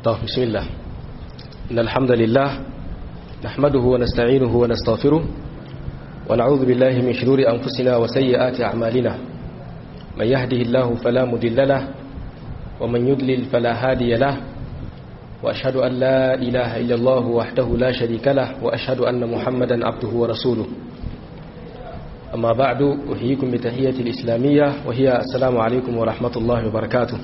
طيب بسم الله إن الحمد لله نحمده ونستعينه ونستغفره ونعوذ بالله من شرور أنفسنا وسيئات أعمالنا من يهده الله فلا مضل له ومن يضلل فلا هادي له وأشهد أن لا إله إلا الله وحده لا شريك له وأشهد أن محمدا عبده ورسوله أما بعد أحييكم بتحية الإسلامية وهي السلام عليكم ورحمة الله وبركاته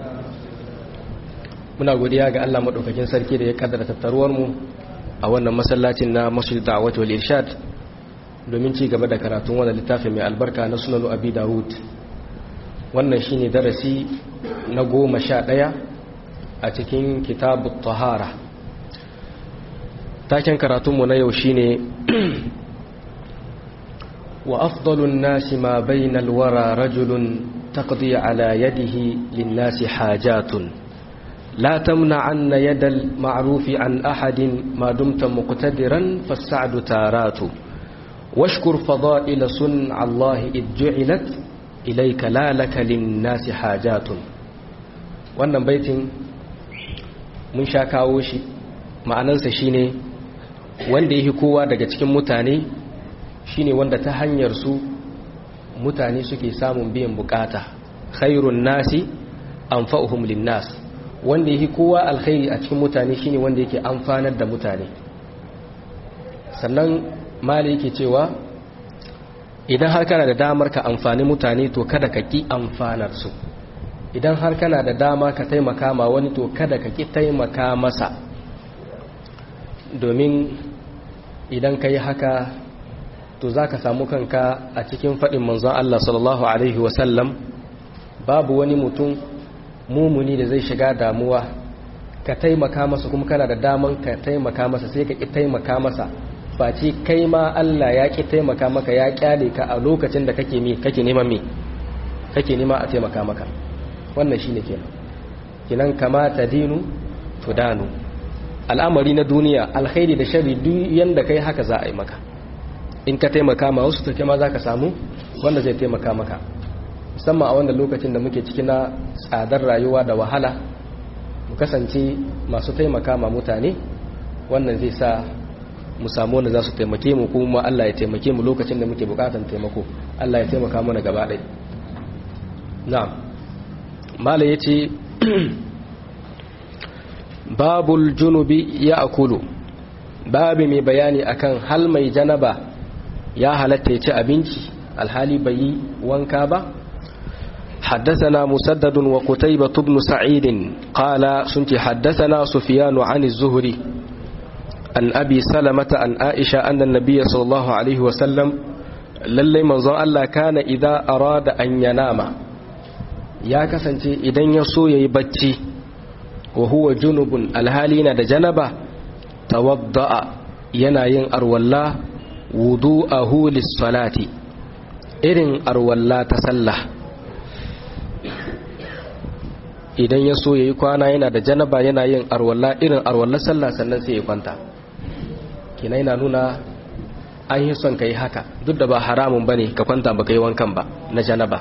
muna godiya ga Allah madaukakin sarki da ya kaddara tattaruwar mu a wannan masallacin na Masjid Da'wat wal Irshad domin ci gaba da karatun wannan littafin mai albarka na Sunan Abi Dawud wannan shine darasi na goma sha ɗaya a cikin kitabut tahara taken karatunmu na yau shine wa afdalun nasi ma bainal wara rajulun taqdi ala yadihi lin nasi hajatun لا تمنعن يد المعروف عن أحد ما دمت مقتدرا فالسعد تارات واشكر فضائل صنع الله إذ جعلت إليك لا لك للناس حاجات wannan baitin mun sha kawo shi ma'anansa shine wanda yake kowa daga cikin mutane shine wanda ta hanyar su mutane suke samun biyan bukata khairun nasi anfa'uhum lin-nas wanda yake kowa alkhairi a cikin mutane shine wanda yake amfanar da mutane sannan mali yake cewa idan har kana da damar ka amfani mutane to kada ka ki amfanar su idan har kana da dama ka taimaka ma wani to kada ka ki taimaka masa domin idan ka yi haka to za ka samu kanka a cikin faɗin manzon Allah sallallahu Alaihi wasallam babu wani mutum mumuni da zai shiga damuwa ka taimaka masa kuma kana da daman ka taimaka masa sai ka ki taimaka masa face kai ma Allah ya ki taimaka maka ya kyale ka a lokacin da kake mi kake neman mi kake nema a taimaka maka wannan shine kenan kinan kama dinu tudanu al'amari na duniya alkhairi da sharri duk yanda kai haka za a yi maka in ka taimaka ma wasu to ma za ka samu wanda zai taimaka maka musamman a wanda lokacin da muke cikin na tsadar rayuwa da wahala mu kasance masu taimaka ma mutane wannan zai sa mu samu wanda za su taimake mu kuma Allah ya taimake mu lokacin da muke bukatan taimako Allah ya taimaka mana gaba ɗaya na'am mala yace babul junubi ya akulu babi mai bayani akan hal mai janaba ya halatta ya ci abinci alhali bai yi wanka ba حدثنا مسدد وقتيبة بن سعيد قال سنت حدثنا سفيان عن الزهري عن أبي سلمة عن عائشة أن النبي صلى الله عليه وسلم للي منظر الله كان إذا أراد أن ينام يا كسنتي إذن يسو يبتي وهو جنب الهالين دا جنبه توضأ يناين أرولا وضوءه للصلاة إرن أرولا تسلح idan ya so ya yi kwana yana da janaba yana yin arwalla irin arwallar sallah sannan sai ya kwanta kina yana nuna an yi son ka yi haka duk da ba haramun ba ne ka kwanta ba ka yi wankan ba na janaba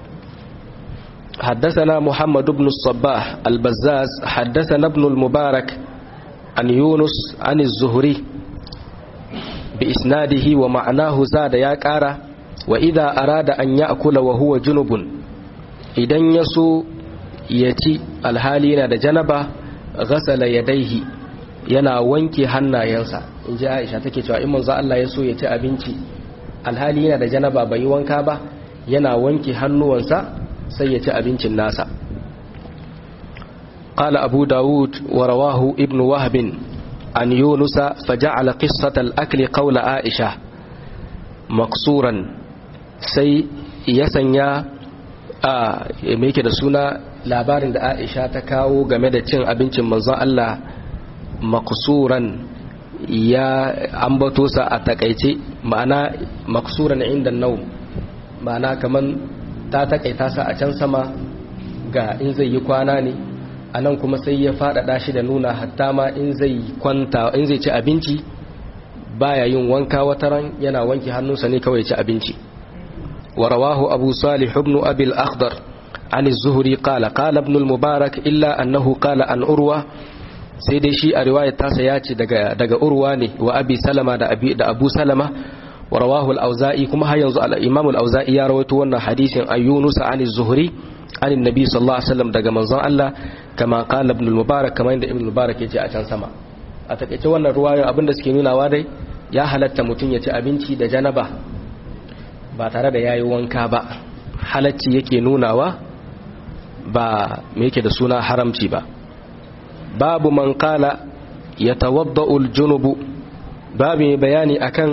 حدثنا محمد بن الصباح البزاز حدثنا ابن المبارك عن يونس عن الزهري بإسناده ومعناه زاد يا كارا وإذا أراد أن يأكل وهو جنب إذن يسو ya ci alhali yana da janaba ghasala yadaihi yana wanke hannayensa in ji aisha take cewa in manzo Allah ya so ya ci abinci alhali yana da janaba bai wanka ba yana wanke hannuwansa sai ya ci abincin nasa قال أبو داود ورواه ابن وهب عن يونس فجعل قصة الأكل قول عائشة مقصورا سي يسنيا a mai da suna labarin da aisha ta kawo game da cin abincin manzon Allah maksuran ya ambato sa a takaice ma'ana maksuran inda nau ma'ana kaman ta takaita sa a can sama ga in zai yi kwana ne a nan kuma sai ya faɗaɗa shi da nuna hatta ma in zai kwanta in zai ci abinci baya yin wanka wataran yana wanke hannunsa ne kawai ci abinci ورواه أبو صالح بن أبي الأخضر عن الزهري قال قال ابن المبارك إلا أنه قال عن أروى sai dai shi a riwayar tasa ya ce daga daga urwa ne wa abi salama da abi da abu salama wa rawahu al-auza'i kuma har yanzu al-imam al-auza'i ya rawaito wannan hadisin ayyunus an az-zuhri an annabi sallallahu alaihi wasallam daga manzon Allah kama qala ibn al-mubarak kamar inda ibn al-mubarak yace a can sama a takeice wannan ruwayoyin abinda suke nunawa dai ya halatta mutum ya ci abinci da janaba ba tare da yayi wanka ba halacci yake nunawa ba me yake da suna haramci ba babu man qala yatawaddau al-junubu babu mai bayani akan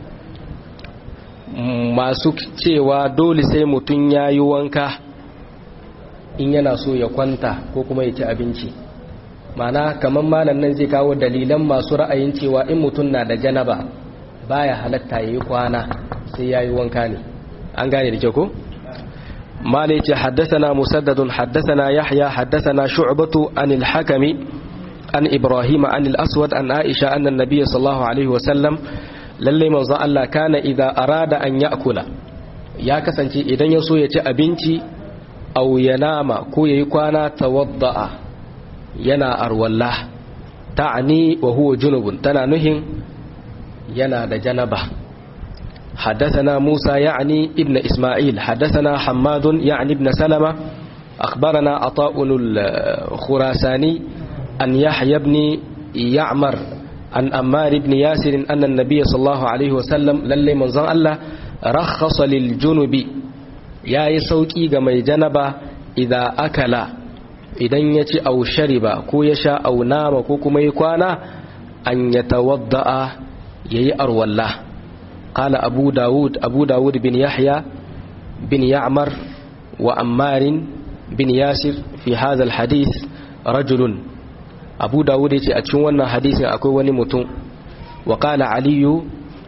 masu cewa dole sai mutum yayi wanka in yana so ya kwanta ko kuma ya ci abinci mana kamar malam nan zai kawo dalilan masu ra'ayin cewa in mutum na da janaba baya halatta yayi kwana sai yayi wanka ne an gane da kyau ko malai ce haddathana musaddadun haddathana yahya haddathana shu'batu anil hakami an ibrahim an al-aswad an aisha anna an-nabiy sallallahu alaihi wa sallam lalle manzon Allah kana idza arada an ya'kula ya kasance idan ya so ya ci abinci aw yanama ko yayi kwana tawadda'a yana arwalla ta'ani wa huwa junubun tana nuhin yana da janaba حدثنا موسى يعني ابن إسماعيل حدثنا حماد يعني ابن سلمة أخبرنا عطاء الخراساني أن يحيى بن يعمر عن أمار بن ياسر أن النبي صلى الله عليه وسلم للي من الله رخص للجنب ya yi sauƙi ga mai janaba idan akala idan ya ci au shariba ko ya sha au nama ko kuma yi kwana an ya tawadda'a ya yi arwalla ƙala abu dawud abu dawud bin yahya bin ya'mar wa ammarin bin yasir fi hadal hadith rajulun abu dawud ya ce a cikin wannan hadisin akwai wani mutum wa ƙala aliyu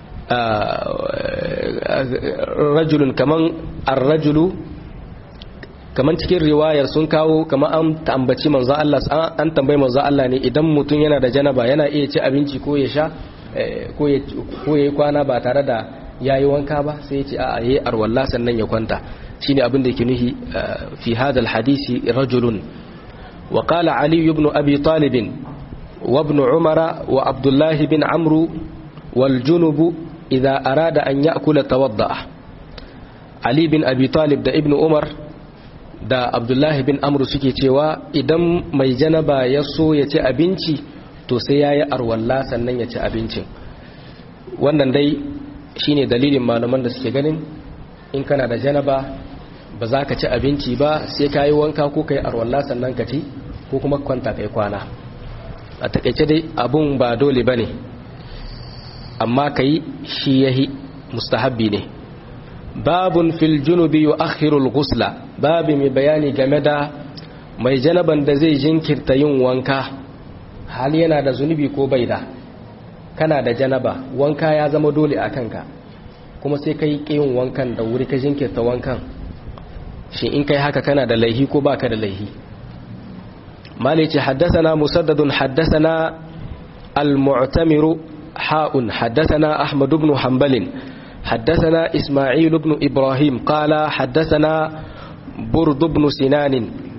rajulun kaman ar-rajulu kaman cikin riwayar sun kawo kaman an tambaci manzo Allah an tambayi manzo Allah ne idan mutum yana da janaba yana iya ci abinci ko ya sha ko ya ko yayi kwana ba tare da yayi wanka ba sai ya ce a'a yayi arwalla sannan ya kwanta shine abin da yake nuhi fi hadha al-hadisi rajulun wa qala ali ibn abi talib wa ibn umara wa abdullah bin amru wal junubu idza arada an ya'kula tawadda Ali bin Abi Talib da Ibn Umar da Abdullahi bin Amr suke cewa idan mai janaba ya so ya ci abinci to sai yayi arwalla sannan ya ci abincin wannan dai shine dalilin malaman da suke ganin in kana da janaba ba za ka ci abinci ba sai ka yi wanka ko ka yi arwalla sannan ka ci ko kuma kwanta kai kwana a takaice dai abun ba dole ba ne amma ka yi shi yahi mustahabbi ne babun fil junubi yu'akhiru al-ghusla babi mai bayani game da mai janaban da zai jinkirta yin wanka hal yana da zunubi ko bai da kana da janaba wanka ya zama dole a kanka kuma sai kai yin wankan da wuri ka jinkirta wankan shi in kai haka kana da laihi ko baka da laihi malici haddasana musaddadun haddasana al-mu'tamiru ha'un haddasana ahmad ibn hanbalin حدثنا إسماعيل بن إبراهيم قال حدثنا برد بن سنان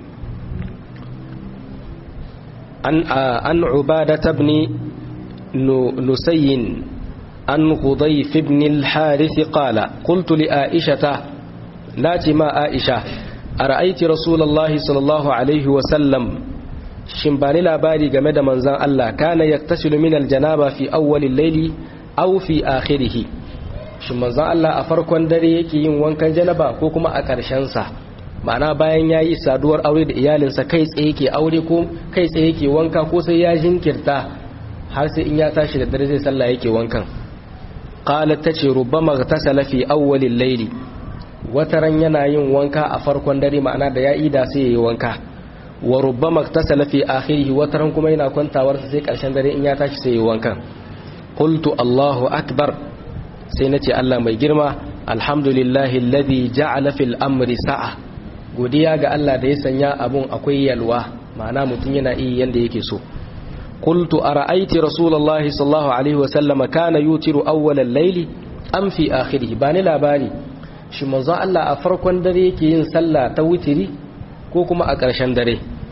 عن عن عبادة بن نسي عن غضيف بن الحارث قال قلت لآئشة ناتي ما آئشة أرأيت رسول الله صلى الله عليه وسلم شنباني لاباري جمد منزان الله كان يغتسل من الجنابة في أول الليل أو في آخره shin manzon Allah a farkon dare yake yin wankan janaba ko kuma a ƙarshen sa ma'ana bayan yayi saduwar aure da iyalinsa kai tsaye yake aure ko kai tsaye yake wanka ko sai ya jinkirta har sai in ya tashi da dare zai sallah yake wankan qalat tace rubbama tasala fi awwalil layli wataran yana yin wanka a farkon dare ma'ana da ya ida sai yayi wanka wa rubbama tasala fi akhirih wataran kuma yana kwantawar sai ƙarshen dare in ya tashi sai yayi wankan qultu Allahu akbar sai na ce Allah mai girma alhamdulillahi alladhi ja'ala fil amri sa'a godiya ga Allah da ya sanya abun akwai yalwa ma'ana mutum yana iya yanda yake so qultu ara'ayti rasulullahi sallallahu alaihi wa sallama kana yutiru awwal al-layli am fi akhirih bani labari shi manzo Allah a farkon dare yake yin sallah ta wutiri ko kuma a ƙarshen dare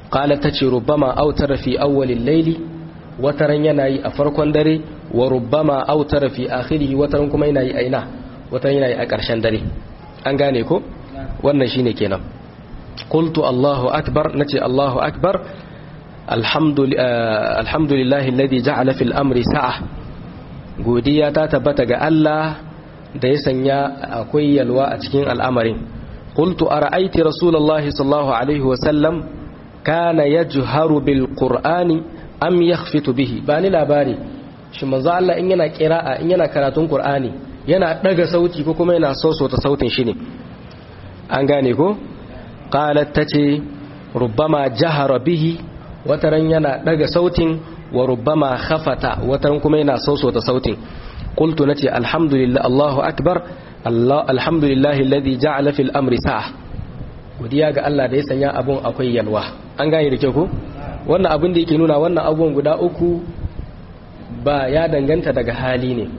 qala tace rubbama autara fi awwalil layli wataran yana yi a farkon dare wa rubbama autara fi akhirihi wataran kuma yana yi a ina wataran yana yi a ƙarshen dare an gane ko wannan shine kenan qultu allahu akbar nace allahu akbar alhamdulillahi alladhi ja'ala fil amri sa'a godiya ta tabbata ga Allah da ya sanya akwai yalwa a cikin al'amarin qultu ara'ayti rasulullahi sallallahu alaihi wa sallam kana yajharu bil qur'ani am yakhfitu bihi bani labari shi manzo Allah in yana qira'a in yana karatun qur'ani yana daga sauti ko kuma yana ta sautin shi ne an gane ko qalat tace rubbama jahara bihi wataran yana daga sautin wa rubbama khafata wataran kuma yana ta sautin qultu nace alhamdulillah Allahu akbar Allah alhamdulillahi alladhi ja'ala fil amri sa'a godiya ga Allah da ya sanya abun akwai yalwa an gane da kyau ko wannan abin da yake nuna wannan abubuwan guda uku ba ya danganta daga hali ne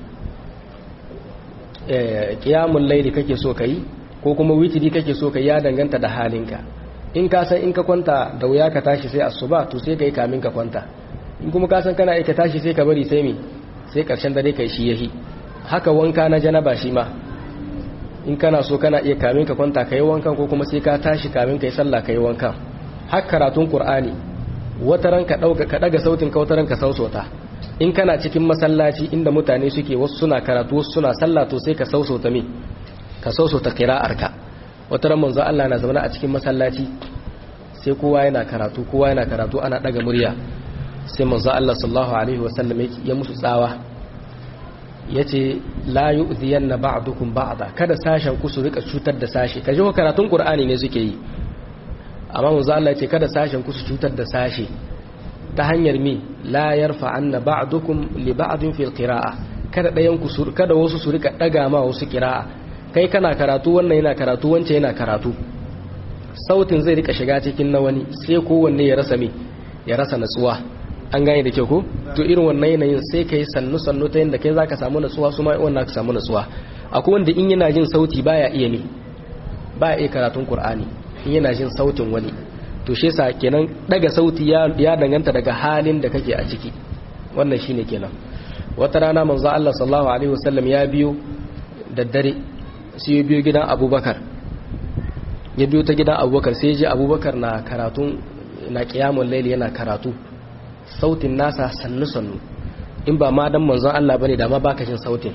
kiyamun laili kake so ka yi ko kuma witiri kake so ka yi ya danganta da halinka in ka san in ka kwanta da wuya ka tashi sai asuba to sai ka yi kamin ka kwanta in kuma ka san kana aika tashi sai ka bari sai me sai karshen dare kai shi yahi haka wanka na janaba shi ma in kana so kana iya kamin ka kwanta ka yi wankan ko kuma sai ka tashi kamin ka yi sallah ka yi wankan har karatun qur'ani wataran ka dauka ka daga sautin ka wataran ka sausota in kana cikin masallaci inda mutane suke wasu suna karatu wasu suna sallah to sai ka sausota me ka sausota qira'arka wataran manzo Allah na zama a cikin masallaci sai kowa yana karatu kowa yana karatu ana daga murya sai manzo Allah sallallahu alaihi wasallam ya musu tsawa yace la yu'dhiyanna ba'dukum ba'da kada sashen ku su rika cutar da sashi kaje ko karatun qur'ani ne suke yi amma manzo Allah yace kada sashen ku su cutar da sashi ta hanyar mi la yarfa anna ba'dukum li ba'din fil qira'a kada dayan ku su kada wasu su rika daga ma wasu qira'a kai kana karatu wannan yana karatu wancan yana karatu sautin zai rika shiga cikin na wani sai kowanne ya rasa mi ya rasa natsuwa an gane da kyau ko to irin wannan yanayin sai kai sannu sannu ta yanda kai zaka samu natsuwa su ma wannan ka samu natsuwa akwai wanda in yana jin sauti baya iya ne baya iya karatun qur'ani in yana jin sautin wani to shi yasa kenan daga sauti ya, ya danganta daga halin da kake a ciki wannan shine kenan wata rana manzo Allah sallallahu alaihi wasallam ya biyo da dare sai ya biyo gidan Abubakar ya biyo ta gidan Abubakar sai ya ji Abubakar na karatun na qiyamul layl yana karatu sautin nasa sannu sannu in ba ma dan manzon Allah bane da ma baka jin sautin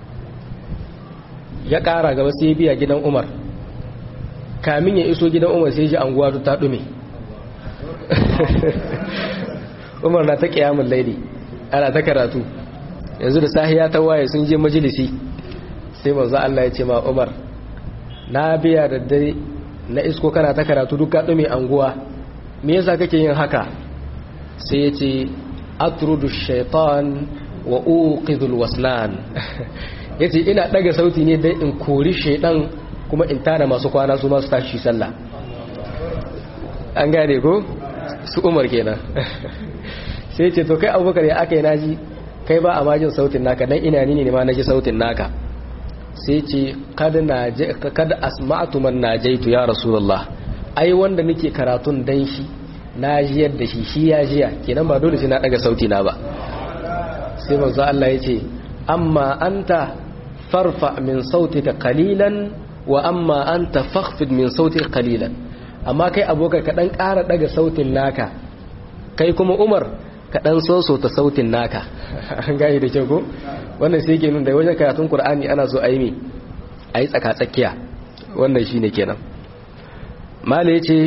ya kara gaba sai ya biya gidan Umar kamin ya iso gidan Umar sai ya ji anguwa ta dume umar na ta kiyamun laili ana ta karatu yanzu da sahiya ta waye sun je majalisi sai manzo Allah ya ce ma umar na biya da dare na isko kana ta karatu duk kaɗu mai anguwa me yasa kake yin haka sai ya ce atrudu shaitan wa uqidul waslan yace ina daga sauti ne dai in kori shaidan kuma in tada masu kwana su masu tashi sallah an gane ko su umar kenan sai ce to kai abubakar ya aka yi naji kai ba a majin sautin naka dan ina ni ne ma naji sautin naka sai ce kada asma'atu man najaitu ya rasulullah ai wanda nake karatun dan shi na jiyar da shi shi ya jiya kenan ba dole sai na daga sauti na ba sai manzo Allah ya ce amma anta farfa min sautika qalilan wa amma anta fakhfid min sautika qalilan amma kai abokai ka dan ƙara daga sautin naka kai kuma Umar ka dan soso ta sautin naka an gane da kyau ko wannan sai ke nuna da wajen karatun Qur'ani ana so a yi mi a yi tsaka tsakiya wannan shine kenan mala yace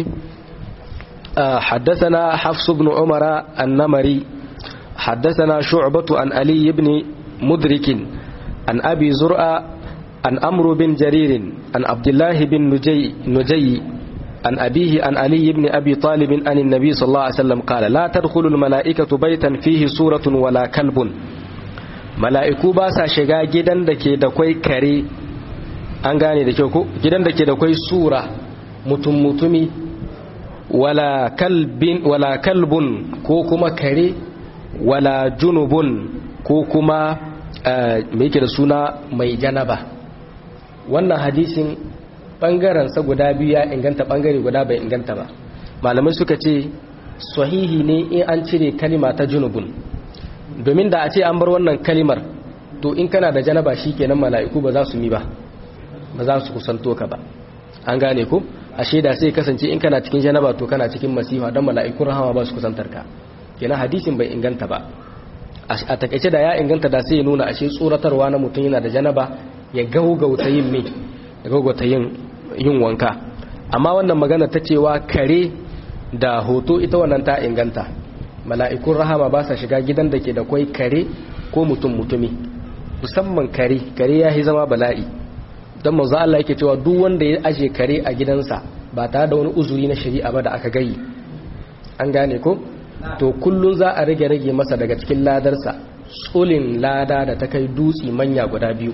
حدثنا حفص بن عمر النمري حدثنا شعبة عن علي بن مدرك عن أبي زرع عن أمر بن جرير عن عبد الله بن نجي, نجي عن أبيه عن علي بن أبي طالب عن النبي صلى الله عليه وسلم قال لا تدخل الملائكة بيتا فيه سورة ولا كلب mala'iku ba sa shiga gidan da ke da kwai kare an gane da kyau ko gidan da ke da kwai sura mutum mutumi wala kalbin wala kalbun ko kuma kare wala junubun ko kuma mai yake da suna mai janaba wannan hadisin bangaren sa guda biyu ya inganta bangare guda bai inganta ba malamai suka ce sahihi ne in an cire kalima ta junubun domin da a ce an bar wannan kalimar to in kana da janaba kenan mala'iku ba za su mi ba ba za su kusanto ka ba an gane ku ashe da sai kasance in kana cikin janaba to kana cikin masifa don mala'ikun rahama ba su kusantar ka kenan hadisin bai inganta ba a takaice da ya inganta da sai ya nuna ashe tsoratarwa na mutum yana da janaba ya gaugauta yin me ya gaugauta yin yin wanka amma wannan magana ta cewa kare da hoto ita wannan ta inganta mala'ikun rahama ba sa shiga gidan da ke da kwai kare ko mutum mutumi musamman kare kare ya yi zama bala'i don manzo Allah yake cewa duk wanda ya aje kare a gidansa ba tare da wani uzuri na shari'a ba da aka gayi an gane ko to kullun za a rage rage masa daga cikin ladarsa tsulin lada da ta kai dutsi manya guda biyu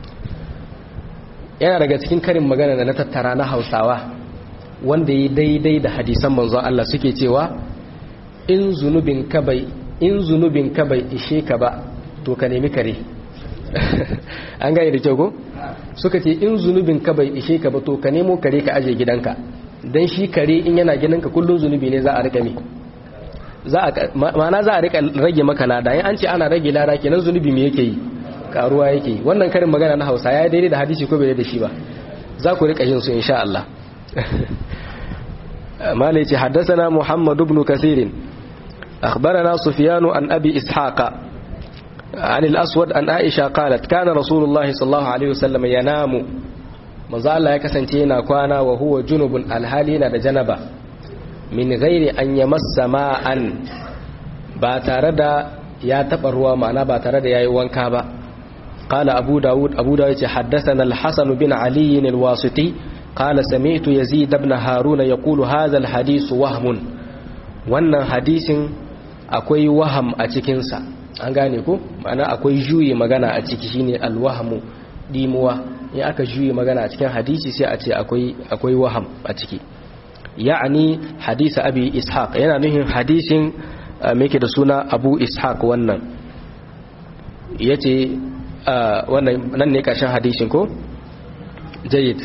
yana daga cikin karin magana da na tattara na hausawa wanda ya daidai da hadisan manzo Allah suke cewa in zunubin ka bai in zunubin ka bai ishe ka ba to ka nemi kare an gane da kyau ko suka ce in zunubin ka bai ishe ka ba to ka nemo kare ka aje gidanka dan shi kare in yana gidanka kullun zunubi ne za a rika mi za a ma'ana za a rika rage maka lada in an ce ana rage lada kenan zunubi me yake yi karuwa yake yi wannan karin magana na Hausa ya daidai da hadisi ko bai da shi ba za ku rika yin su insha Allah malai ce haddathana Muhammad ibn Kathir أخبرنا سفيان عن أبي إسحاق عن الأسود عن عائشة قالت كان رسول الله صلى الله عليه وسلم ينام manzo Allah ya kasance yana kwana wa huwa junubun alhali yana da janaba min ghairi an yamassa ma'an ba tare da ya taba ruwa ma'ana ba tare da yayi wanka ba qala abu daud abu daud yace haddathana al-hasan bin ali al-wasiti qala sami'tu yazid ibn harun yaqulu hadha al-hadith wahmun wannan hadisin akwai waham a cikin sa an gane ko ma'ana akwai juyi magana a ciki shine al-wahmu dimuwa in aka juyi magana a cikin hadisi sai a ce akwai akwai waham a ciki ya'ani hadisa abi ishaq yana nuhin hadisin me da suna abu ishaq wannan yace wannan nan ne karshen hadisin ko jayyid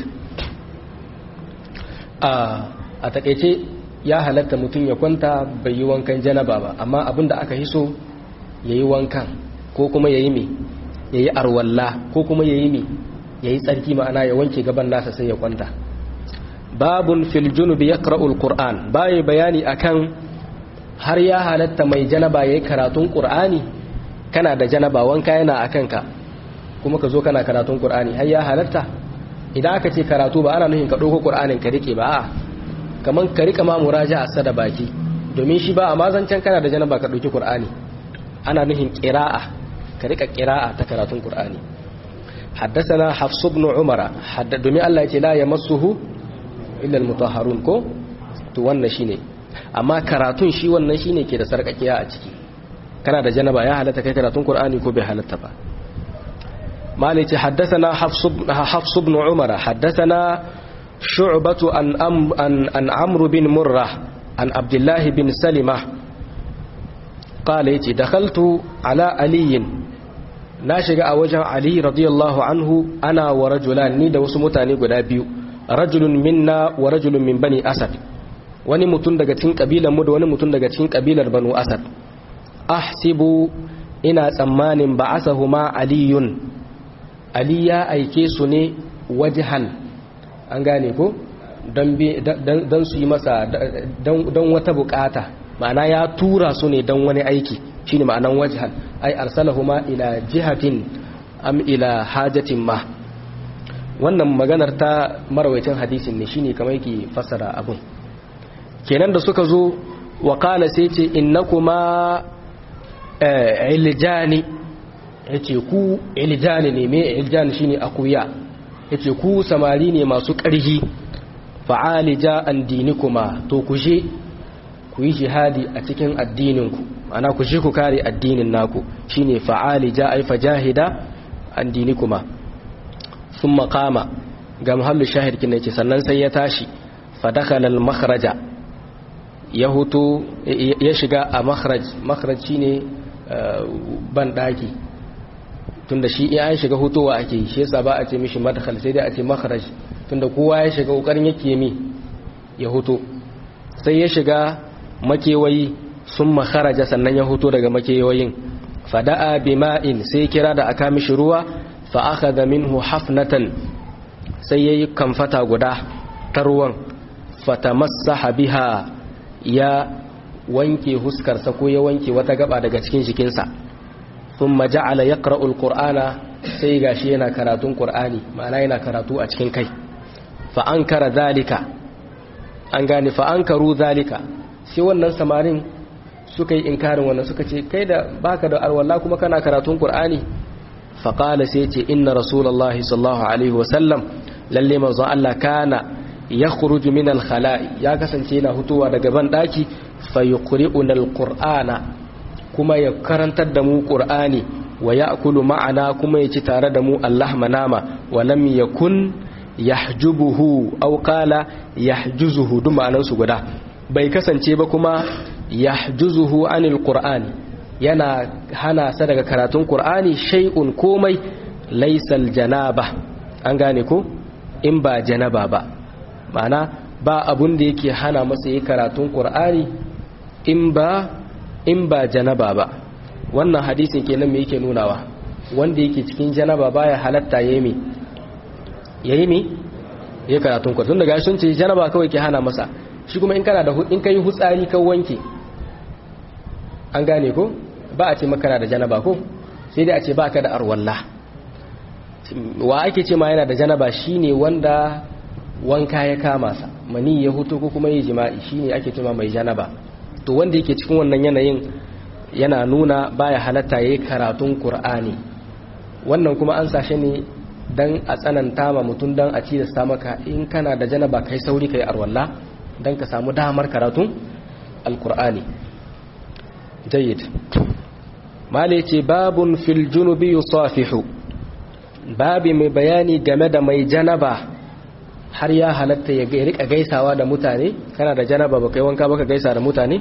a takeice ya halatta mutum ya kwanta bai yi wankan janaba ba amma abinda aka hiso yayi wankan ko kuma yayi me yayi arwalla ko kuma yayi me yayi tsarki ma'ana ya wanke gaban nasa sai ya kwanta babun fil junubi yaqra'ul qur'an bai bayani akan har ya halatta mai janaba yayi karatun qur'ani kana da janaba wanka yana akan ka kuma ka zo kana karatun qur'ani har ya halatta idan aka ce karatu ba ana nufin ka dauko qur'anin ka rike ba a'a kaman ka rika ma muraja'a sa da baki domin shi ba amma zancan kana da janaba ka dauki qur'ani ana nufin qira'a ka rika qira'a ta karatun qur'ani حدثنا حفص بن عمر حد دمي الله يتي لا يمسه الا المطهرون ko to wannan shine amma karatun shi wannan shine ke da sarkakiya a ciki kana da janaba ya halatta kai karatun qur'ani ko bai halatta ba malai ce haddathana hafs hafs ibn umar haddathana shu'batu an an an amr bin murrah an abdullah bin salima qala yace dakhaltu ala aliyin na shiga a wajen Ali radiyallahu anhu ana wa rajulan ni da wasu mutane guda biyu rajulun minna wa rajulun min bani asad wani mutum daga cikin kabilar mu da wani mutum daga cikin kabilar banu asad ahsibu ina tsammanin ba'asahuma aliyun ali ya aike su ne wajhan an gane ko don su yi masa don wata bukata ma'ana ya tura su ne don wani aiki shine ma'anan wajhan ay arsalahuma ila jihatin am ila hajatin ma wannan maganar ta marawaitin hadisin ne shine kamar yake fassara abun kenan da suka zo wa qala sai ce innakuma iljani yace ku iljani ne me iljani shine akuya yace ku samari ne masu ƙarhi fa'alija an dinikuma to ku je ku yi jihadi a cikin addininku ana ku shi ku kare addinin naku shine fa'ali ja ai fajahida an dinikuma sun makama ga muhallu shahid kin yake sannan sai ya tashi fadakhala al-makhraja ya hutu ya shiga a makhraj makhraj shine ban daki tunda shi in an shiga hutuwa ake shi yasa ba a ce mishi madkhal sai dai a ce makhraj tunda kowa ya shiga kokarin yake mi ya hutu sai ya shiga makewayi sun makaraja sannan ya huto daga makewayin fada'a bima'in sai kira da aka mishi ruwa fa akhadha minhu hafnatan sai yayi kamfata guda ta ruwan fatamassaha biha ya wanke huskarsa ko ya wanke wata gaba daga cikin jikinsa thumma ja'ala yaqra'u alqur'ana sai gashi yana karatun qur'ani ma'ana yana karatu a cikin kai fa ankara zalika an gane fa ankaru zalika sai wannan samarin suka yi inkarin wannan suka ce kai da baka da alwala kuma kana karatun qur'ani fa qala sai ce inna rasulullahi sallallahu alaihi wasallam lalle manzo Allah kana yakhruju min al-khala'i ya kasance yana hutuwa daga ban daki fa yuqri'una al-qur'ana kuma ya karantar da mu qur'ani wa ya'kulu ma'ana kuma ya ci tare da mu Allah manama wa lam yakun yahjubuhu aw qala yahjuzuhu duk ma'anan su guda bai kasance ba kuma yahjuzuhu anil qur'ani yana hana sa daga karatun qur'ani shay'un komai laysal janaba an gane ko in ba janaba ba ma'ana ba abun da yake hana masa yi karatun qur'ani in ba in ba janaba ba wannan hadisin kenan me yake nunawa wanda yake cikin janaba baya halatta yayi me yayi me yayi karatun qur'ani tun daga sun ce janaba kawai ke hana masa shi kuma in kana da in kai hutsari ka wanke an gane ko ba a ce makana da janaba ko sai dai a ce baka da arwalla wa ake ce ma yana da janaba shine wanda wanka ya kama sa mani ya hutu ko kuma yi jima'i shine ake ce ma mai janaba to wanda yake cikin wannan yanayin yana nuna baya halatta yayi karatun qur'ani wannan kuma an sashe ne dan a tsananta ma mutum dan a cilasta maka in kana da janaba kai sauri kai arwalla dan ka samu damar karatun alqur'ani jayyid mali ce babun fil junubi yusafihu babi mai bayani game da mai janaba har ya halatta ya rika gaisawa da mutane kana da janaba ba kai wanka baka gaisa da mutane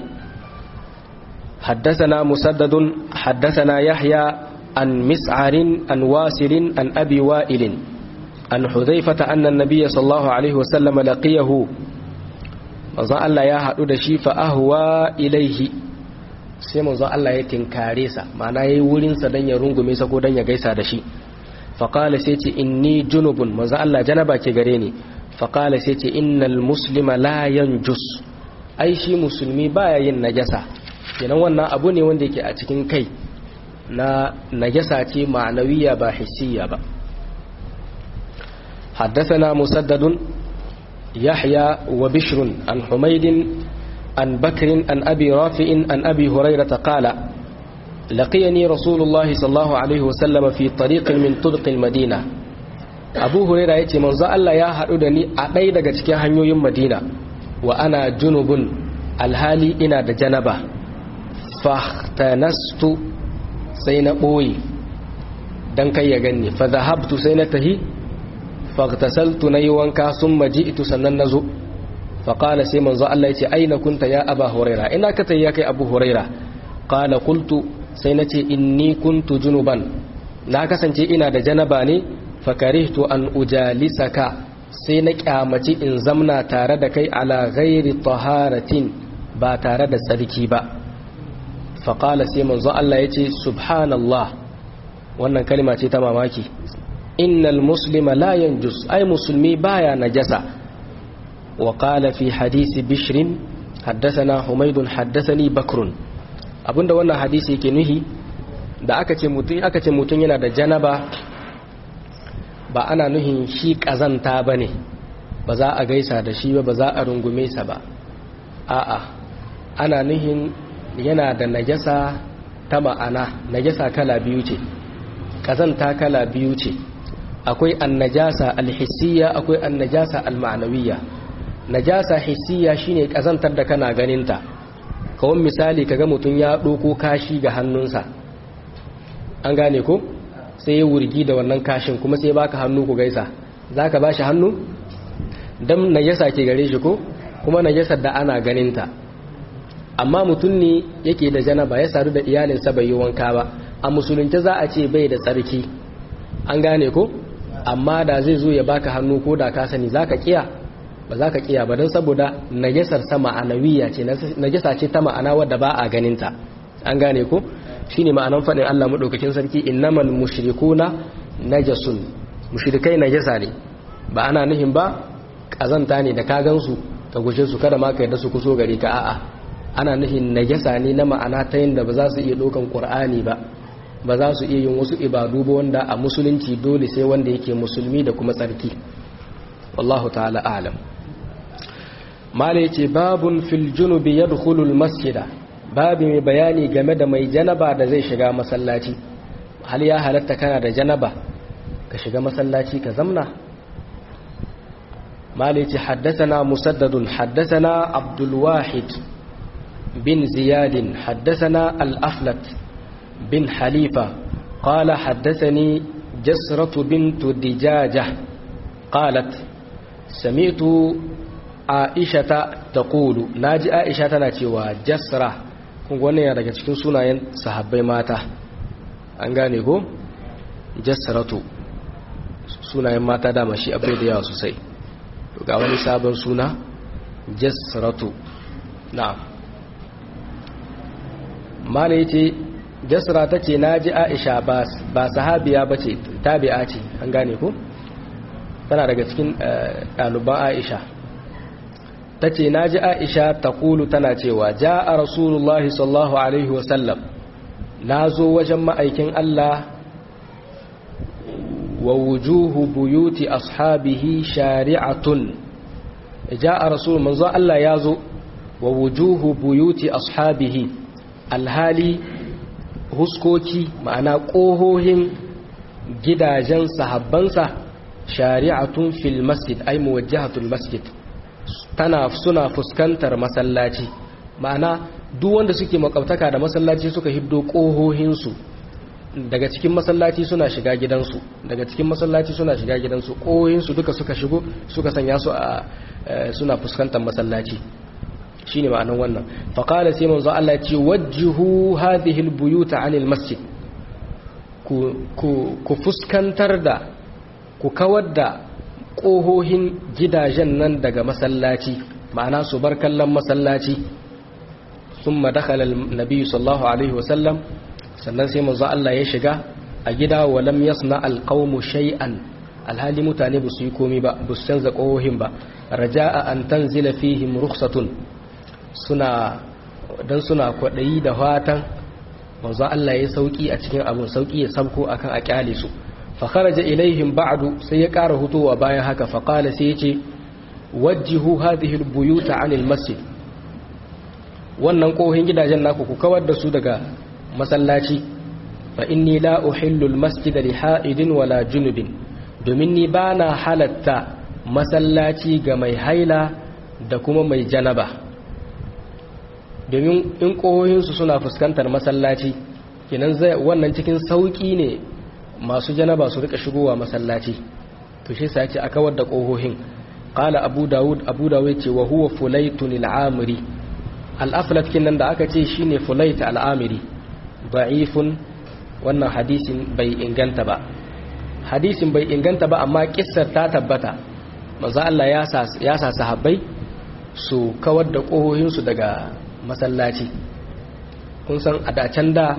حدثنا مسدد حدثنا يحيى عن مسعر عن واسل عن أبي وائل عن حذيفة أن النبي صلى الله عليه وسلم لقيه manzo Allah ya haɗu da shi fa ahwa ilaihi sai manzo Allah ya tinkare sa ma'ana yayi wurin sa dan ya rungume sa ko dan ya gaisa da shi fa qala sai ce inni junubun manzo Allah janaba ke gare ni fa qala sai ce innal muslima la yanjus ai shi musulmi baya yin najasa kenan wannan abu ne wanda yake a cikin kai na najasa ce ma'anawiya ba hissiya ba حدثنا مسدد يحيى وبشر عن حميد عن بكر عن أبي رافع عن أبي هريرة قال لقيني رسول الله صلى الله عليه وسلم في طريق من طرق المدينة أبو هريرة يتي منذ الله يا هدني أدي daga cikin hanyoyin Madina wa ana junubun alhali ina da janaba fahtanastu sai na boye dan kai ya ganni fa dhahabtu sai na tahi fagtasaltu na yi wanka sun maji itu sannan na zo faƙala sai manzo Allah ya ce aina kunta ya aba huraira ina ka ya kai abu huraira ƙala kultu sai na ce inni kuntu junuban na kasance ina da janaba ne fakarihtu an ujalisaka sai na kyamaci in zamna tare da kai ala ghairi taharatin ba tare da tsarki ba faƙala sai manzo Allah ya ce subhanallah wannan kalma ce ta mamaki innal muslima la yanjus ay musulmi baya najasa wa qala fi hadisi bishrin haddathana humaydun haddathani bakrun abinda wannan hadisi yake nuhi da aka ce mutun aka ce mutun yana da janaba ba ana nuhin shi kazanta bane ba za a gaisa da shi ba ba za a rungume sa ba a'a ana nuhin yana da najasa ta ma'ana najasa kala biyu ce kazanta kala biyu ce akwai annajasa alhissiya akwai annajasa alma'nawiyya najasa hissiya shine kazantar da kana ganinta kawai misali kaga mutum ya doko kashi ga hannunsa an gane ko sai ya wurgi da wannan kashin kuma sai baka hannu ku gaisa zaka bashi hannu dan najasa ke gare shi ko kuma najasar da ana ganinta amma mutum ne yake da janaba ya sadu da iyalinsa bai yi wanka ba a musulunci za a ce bai da tsarki an gane ko amma da zai zo ya baka hannu ko da ka sani zaka kiya ba za ka kiya ba don saboda najasar sa ma'anawiya ce najasa ce ta ma'ana wadda ba a ganinta an gane ko shine ma'anan faɗin Allah madaukakin sarki innamal mushrikuna najasun mushrikai najasa ne ba ana nihin ba kazanta ne da ka gansu ka guje su kada ma ka yarda su kuso gare ka a'a ana nihin najasa ne na ma'ana ta yadda ba za su iya ɗaukan ƙur'ani ba ba za su iya yin wasu ibadu ba wanda a musulunci dole sai wanda yake musulmi da kuma tsarki wallahu ta'ala alam mala yace babun fil junubi yadkhulu al masjida babu mai bayani game da mai janaba da zai shiga masallaci hal ya halatta kana da janaba ka shiga masallaci ka zamna mala yace haddathana musaddadun haddathana abdul wahid bin ziyad haddathana al aflat bin halifa قال حدثني جسرة بنت دجاجة قالت سمعت عائشة تقول ناجي عائشة تناتيوا جسرة kun wannan yana daga cikin sunayen sahabbai mata an gane ko jassaratu sunayen mata dama shi abai da yawa sosai to ga wani sabon suna jassaratu na'am mala yace jasra ta ce na ji aisha ba sahabiya ba ce tabi'a ce an gane ku tana daga cikin ɗaliban aisha ta ce na ji aisha ta kulu tana cewa ja a rasulullahi sallahu alaihi wasallam na zo wajen ma'aikin allah wa wujuhu buyuti ashabihi shari'atun ja a rasulun manzo allah ya zo wa wujuhu buyuti ashabihi alhali huskoki ma'ana ƙohohin gidajen sahabbansa shari'atun fil masjid ai muwajjahatul masjid tana suna fuskantar masallaci ma'ana duk wanda suke makwabtaka da masallaci suka hiddo ƙohohinsu daga cikin masallaci suna shiga gidansu daga cikin masallaci suna shiga gidansu ƙohohinsu duka suka shigo suka sanya su a suna fuskantar masallaci shine ma'anar wannan faqala sai manzo Allah ya ce wajjihu hadhihi albuyuta anil masjid ku ku ku fuskantar da ku kawar da kohohin gidajen nan daga masallaci ma'ana su bar kallon masallaci thumma dakhala an-nabi sallallahu alaihi wasallam sannan sai manzo Allah ya shiga a gida wa lam yasna alqawmu shay'an alhali mutane ba su yi komi ba ba su canza kohohin ba raja'a an tanzila fihim rukhsatun suna don suna kwaɗayi da fatan manzo Allah ya sauki a cikin abun sauki ya sabko akan a kyale su fa kharaja ilaihim ba'du sai ya ƙara hutowa bayan haka fa qala sai yace wajjihu hadhihi albuyuta anil masjid wannan kohin gidajen naku ku kawar da su daga masallaci fa inni la uhillu almasjid li ha'idin wala junubin domin ni bana halatta masallaci ga mai haila da kuma mai janaba domin in ƙohohinsu suna fuskantar masallaci kenan zai wannan cikin sauƙi ne masu janaba su rika shigowa masallaci to shi sa ce aka wadda ƙohohin qala abu dawud abu dawud ce wa huwa fulaytun al-amiri al-aflat kinan da aka ce shine fulayt al-amiri da'ifun wannan hadisin bai inganta ba hadisin bai inganta ba amma kissar ta tabbata manzo Allah ya sa ya sa sahabbai su kawar da ƙohohinsu daga masallaci kun san a dacen da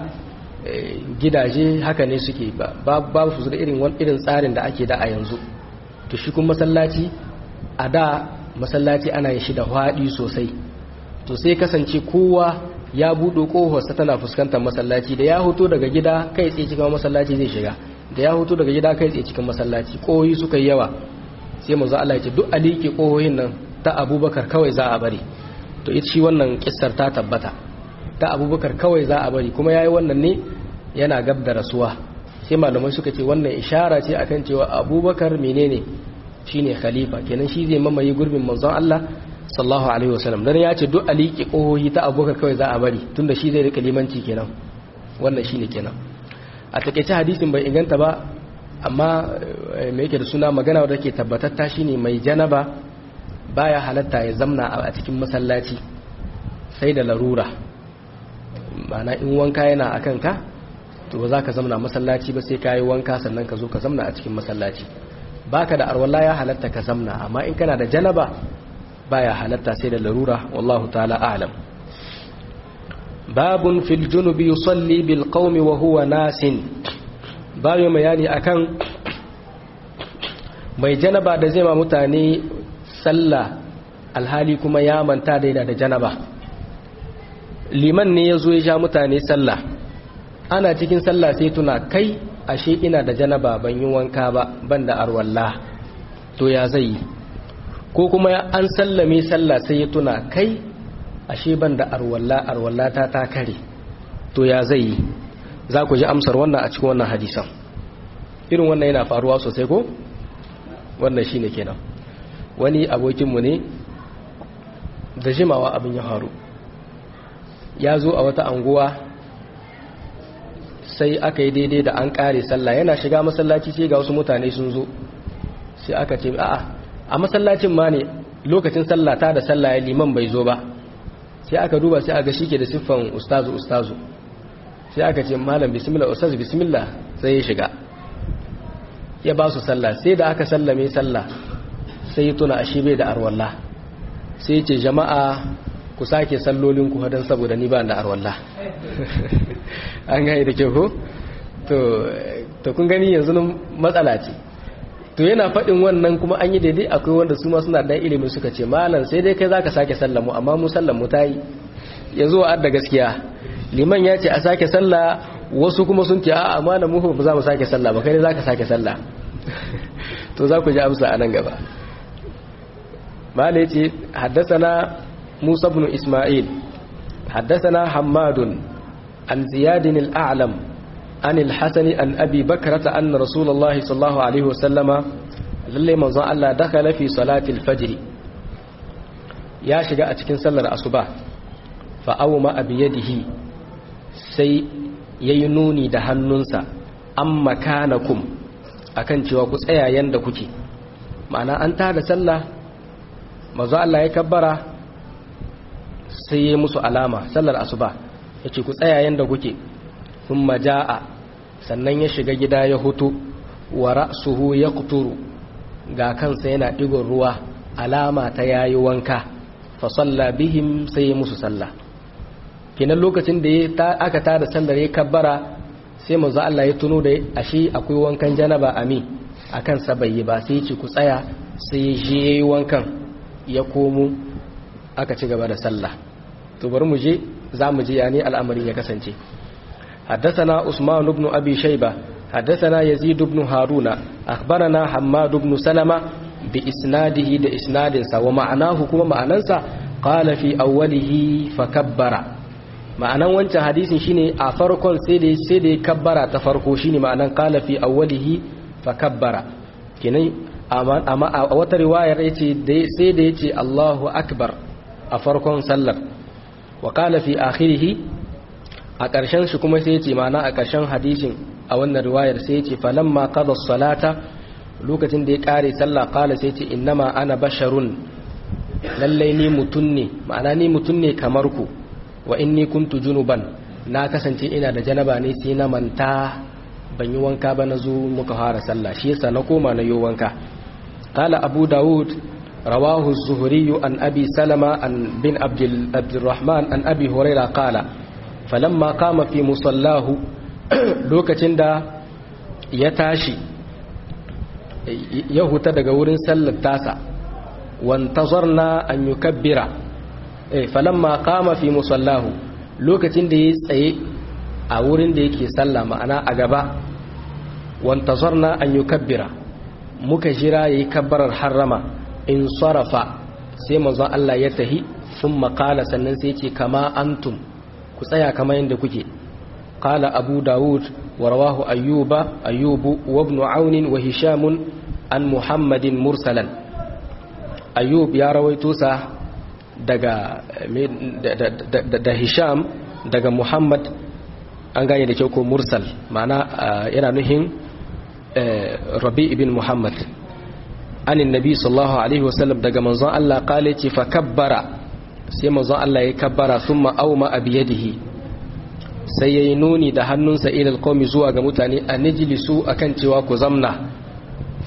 gidaje haka ne suke babu su da irin irin tsarin da ake da a yanzu to shi kun masallaci a da masallaci ana yin shi da haɗi sosai to sai kasance kowa ya buɗe ƙofarsa tana fuskantar masallaci da ya hoto daga gida kai tsaye cikin masallaci zai shiga da ya hoto daga gida kai tsaye cikin masallaci ƙohoyi suka yi yawa sai manzo Allah ya ce duk aliki ƙohoyin nan ta abubakar kawai za a bari to ita shi wannan kissar ta tabbata ta abubakar kawai za a bari kuma ya yi wannan ne yana gab da rasuwa sai malamai suka ce wannan ishara ce akan cewa abubakar menene shine khalifa kenan shi zai mamaye gurbin manzon Allah sallallahu alaihi wasallam dan ya ce duk aliki kohohi ta abubakar kawai za a bari tunda shi zai rika limanci kenan wannan shine kenan a takeice hadisin bai inganta ba amma me yake da suna magana wadda ke tabbatatta shine mai janaba baya halatta ya zamna a cikin masallaci sai da larura mana in wanka yana a kanka to ba za ka zamna masallaci ba sai ka yi wanka sannan ka zo ka zamna a cikin masallaci baka da arwalla ya halatta ka zamna amma in kana da janaba baya halatta sai da larura wallahu ta'ala a'lam babun fil junubi yusalli bil qaumi wa huwa nasin babu bayani akan mai janaba da zai ma mutane sallah alhali kuma ya manta da da janaba liman ne ya zo ya sha mutane sallah ana cikin sallah sai tuna kai ashe ina da janaba ban yi wanka ba ban da arwalla to ya zai yi ko kuma an sallame sallah sai ya tuna kai ashe ban da arwalla arwalla ta ta kare to ya zai yi za ku ji amsar wannan a cikin wannan hadisan irin wannan yana faruwa sosai ko wannan shine kenan wani abokinmu ne da jimawa abin ya faru ya zo a wata anguwa sai aka yi daidai da an kare sallah yana shiga masallaci sai ga wasu mutane sun zo sai aka ce a'a a masallacin ma ne lokacin sallah ta da sallah ya liman bai zo ba sai aka duba sai aka shike da siffan ustazu ustazu sai aka ce malam bismillah ustaz bismillah sai ya shiga ya ba su sallah sai da aka sallame sallah sai ya tuna ashe bai da arwalla sai ya ce jama'a ku sake sallolin ku hadan saboda ni ba da arwalla an gani da kyau ko to kun gani yanzu matsala ce to yana faɗin wannan kuma an yi daidai akwai wanda su ma suna dan ilimin suka ce malam sai dai kai zaka sake sallamu amma mu sallamu ta yi yanzu wa da gaskiya liman ya ce a sake sallah wasu kuma sun ce a'a malam mu ba za mu sake sallah ba kai dai zaka sake sallah to za ku ji amsa a nan gaba malai ce haddasana musa ibn isma'il haddasana hammadun an ziyadin al'alam an al-hasani an abi bakrata anna rasulullahi sallallahu alaihi wasallama lalle manzon Allah dakala fi salati al-fajr ya shiga a cikin sallar asuba fa awma abiyadihi sai yayi nuni da hannunsa amma kanakum akan cewa ku tsaya yanda kuke ma'ana an tada sallah manzo Allah ya kabbara sai yayi musu alama sallar asuba yace ku tsaya yanda kuke thumma jaa sannan ya shiga gida ya hutu wa ra'suhu yaqturu ga kansa yana digon ruwa alama ta yayi wanka fa salla bihim sai ya musu sallah kenan lokacin da aka tada sallar ya kabbara sai manzo Allah ya tuno da ashe akwai wankan janaba ami akan sa bai yi ba sai ya ce ku tsaya sai ya je yayi wankan ya komo aka ci gaba da sallah to bari mu je za mu je yani al'amarin ya kasance حدثنا عثمان بن أبي شيبة حدثنا يزيد بن هارون أخبرنا حماد بن سلمة بإسناده دا إسناد ومعناه كما معننسا قال في أوله فكبر ma'anan wancan hadisin shine a farkon sai da sai da kabbara ta farko shine ma'anan qala fi awwalihi fa kabbara kenan amma a wata riwayar yace sai da yace Allahu akbar a farkon sallar wa qala fi akhirih a ƙarshen shi kuma sai yace ma'ana a ƙarshen hadisin a wannan riwayar sai yace falamma qada salata lokacin da ya kare sallah qala sai yace innama ana basharun lallai ni mutun ne ma'ana ni mutun ne kamar ku wa inni kuntu junuban na kasance ina da janaba ne sai na manta ban yi wanka ba na zo muka fara sallah shi yasa na koma na yi wanka qala abu daud rawahu az-zuhri an abi salama an bin abdul abdurrahman an abi huraira qala falamma qama fi musallahu lokacin da ya tashi ya huta daga wurin sallar tasa wantazarna an yukabbira falamma kama fi musallahu lokacin da ya tsaye a wurin da yake sallah ma'ana a gaba wantazarna an yukabbira muka jira yayi kabbarar harrama in sarafa sai manzon Allah ya tahi sun makala sannan sai ce kama antum ku tsaya kama yadda kuke qala abu dawud wa rawahu ayyuba ayyubu wa ibn aun wa hisham an muhammadin mursalan ayyub ya rawaito sa daga da hisham daga muhammad an gane da kyau ko mursal ma'ana yana nuhin rabi ibn muhammad anin nabi sallallahu alaihi wasallam daga manzon Allah kale ce fa kabbara sai manzon Allah ya kabbara thumma auma abiyadihi sai yayi nuni da hannunsa ila alqawmi zuwa ga mutane a najlisu akan cewa ku zamna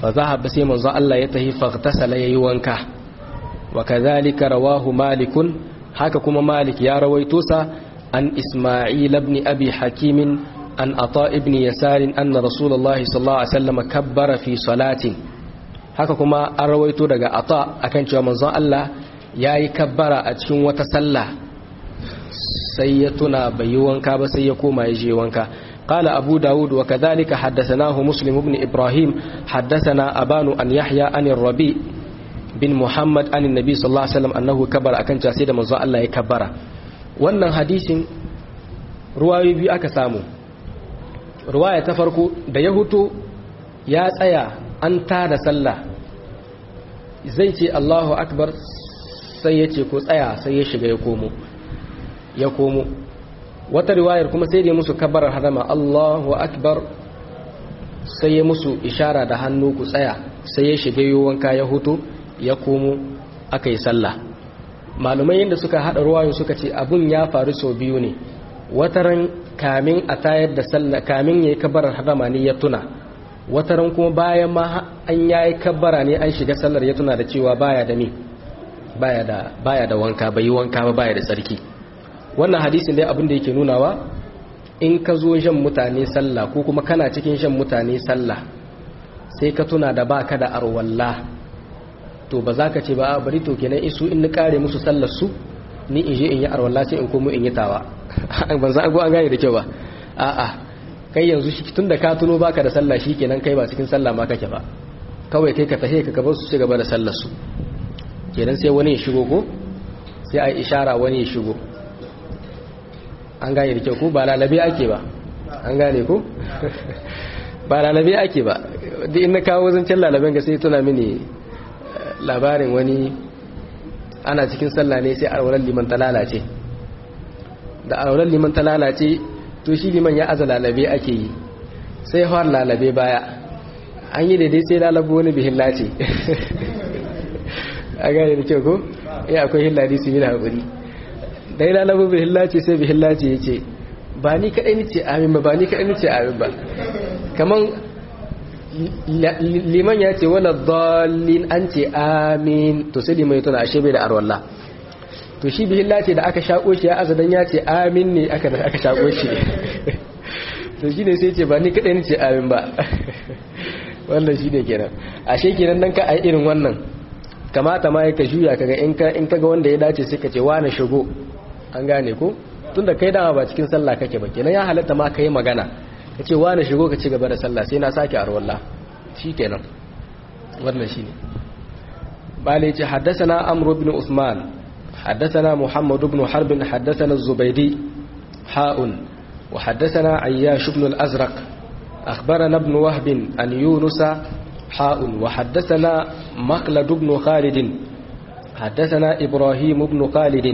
fa zahaba sai manzo Allah ya tahi faghtasala yayi wanka wa kadhalika rawahu malikun haka kuma malik ya rawaito sa an isma'il ibn abi hakim an ata ibn yasar anna rasulullah sallallahu alaihi wasallam kabbara fi salatin haka kuma an rawaito daga ata akan cewa manzon Allah yayi kabbara a cikin wata sallah sai ya tuna bai yi wanka ba sai ya koma ya je wanka قال أبو داود وكذلك حدثناه مسلم بن إبراهيم حدثنا أبان أن يحيى عن الربيع بن محمد عن النبي صلى الله عليه وسلم أنه كبر أكن جاسد من الله يكبر wannan hadisin ruwayoyi biyu aka samu ruwaya ta farko da ya hutu ya tsaya an tada sallah zai ce Allahu akbar sai ya ce ko tsaya sai ya shiga ya komo ya komo wata riwayar kuma sai da musu kabarar harama Allahu akbar sai ya musu ishara da hannu ku tsaya sai ya shiga yi wanka ya hutu ya komo aka yi sallah malumai yadda suka haɗa ruwayo suka ce abun ya faru sau biyu ne wataran kamin a tayar da sallah kamin ya yi kabarar harama ne ya tuna wataran kuma bayan ma an ya yi kabara ne an shiga sallar ya tuna da cewa baya da me baya da wanka bai yi wanka ba baya da tsarki wannan hadisin dai abin da yake nunawa in ka zo shan mutane sallah ko kuma kana cikin shan mutane sallah sai ka tuna da baka da arwalla to ba za ka ce ba bari to kenan isu in ni kare musu sallar su ni in je in yi arwalla sai in komo in yi tawa ban za an gane da kyau ba a'a kai yanzu shi tun da ka tuno baka da sallah shi kenan kai ba cikin sallah ma kake ba kawai kai ka tahe ka gaba su ci gaba da sallar su kenan sai wani ya shigo ko sai a ishara wani ya shigo an gane da kyau ko ba lalabe ake ba an gane ko ba lalabe ake ba duk in na kawo zancen lalaben ga sai tuna mini labarin wani ana cikin sallah ne sai arwalar liman ta lalace da arwalar liman ta lalace to shi liman ya aza lalabe ake yi sai har lalabe baya an yi daidai sai lalabo wani bihin lace a gane da kyau ko ya akwai hilladi su yi da haƙuri da ya lalabo bihin lace sai bihin lace ya ce ba ni kaɗai ni ce amin ba ba ni kaɗai ni ce amin ba kaman liman ya ce wala dalin an ce amin to sai liman ya tuna ashe bai da arwallah to shi bihin lace da aka shaƙo shi ya azadan ya ce amin ne aka aka shaƙo shi to shi ne sai ce ba ni kaɗai ni ce amin ba wannan shi ne kenan ashe kenan dan ka a irin wannan kamata ma ka juya kaga in ka in kaga wanda ya dace sai ka ce wani shigo an gane ko tunda kai dama ba cikin sallah kake ba kenan ya halatta ma kai magana ka ce wani shigo ka ci gaba da sallah sai na sake arwallah shikenan wannan shine bale ce haddathana amr ibn usman haddathana muhammad ibn harb haddathana az-zubaydi ha'un wa haddathana ayyash ibn al-azraq akhbarana ibn wahb an yunus ha'un wa haddathana maqlad ibn khalid haddathana ibrahim ibn khalid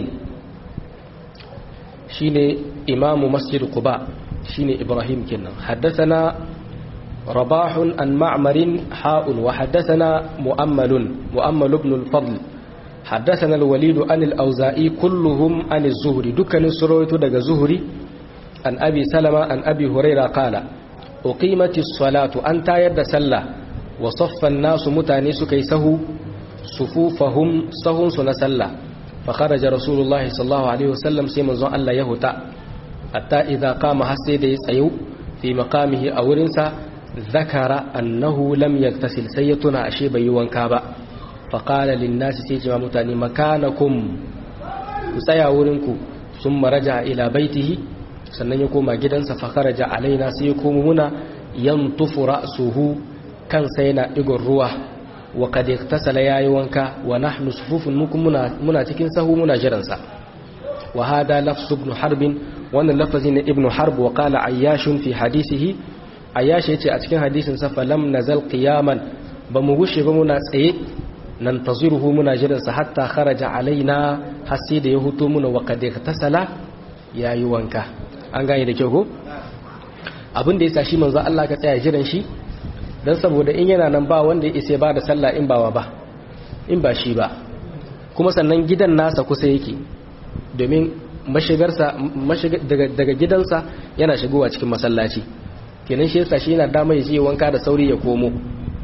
shine imamu masjid quba shine ibrahim kenan haddathana rabah an ma'mar ha'un wa haddathana mu'ammal mu'ammal ibn al-fadl haddathana al-walid an al-awza'i kulluhum an az-zuhri dukkanin suraytu daga zuhri an abi salama an abi huraira qala uqimati as-salatu an tayar da sallah wa saffa an-nasu mutane suka yi sahu sufufahum sahun su na sallah فخرج رسول الله صلى الله عليه وسلم سيما زون الله يهوتا حتى إذا قام حسيد يسعيو في مقامه أورنسا ذكر أنه لم يغتسل سيتنا أشيب يوان كابا فقال للناس سيجما متاني مكانكم سيا أورنكو ثم رجع إلى بيته sannan ya koma gidansa fakaraja alaina sai ya komo muna yantufu ra'suhu kansa yana digon ruwa wa kad iktasala yayi wanka wa nahnu sufufun mukum muna muna cikin sahu muna jiran sa wa hada lafzu ibn harb wannan lafazi ne ibn harb wa qala ayyash fi hadisihi ayyash yace a cikin hadisin sa fa lam nazal qiyaman ba mu gushe ba muna tsaye nan taziruhu muna jiran sa hatta kharaja alaina hasi da ya huto muna wa kad iktasala yayi wanka an gane da kyau ko abin da yasa shi manzo Allah ka tsaya jiran shi don saboda in yana nan ba wanda ya isa ba da sallah in bawa ba in ba shi ba kuma sannan gidan nasa kusa yake domin mashigarsa daga gidansa yana shigowa cikin masallaci kenan shi yasa shi yana dama ya je wanka da sauri ya komo